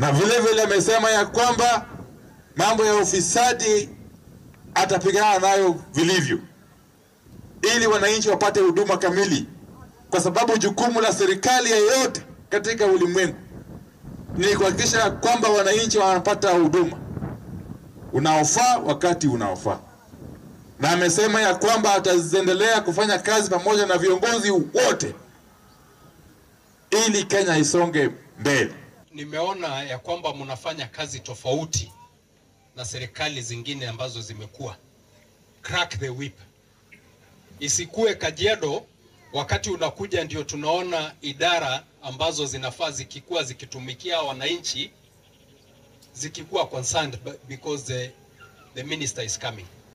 na vile vile amesema ya kwamba mambo ya ufisadi atapigana nayo vilivyo, ili wananchi wapate huduma kamili, kwa sababu jukumu la serikali yeyote katika ulimwengu ni kuhakikisha kwamba wananchi wanapata huduma unaofaa wakati unaofaa, na amesema ya kwamba ataendelea kufanya kazi pamoja na viongozi wote ili Kenya isonge mbele. Nimeona ya kwamba mnafanya kazi tofauti na serikali zingine ambazo zimekuwa. Crack the whip. Isikue Kajiado wakati unakuja ndio tunaona idara ambazo zinafaa zikikuwa zikitumikia wananchi zikikuwa concerned because the, the minister is coming.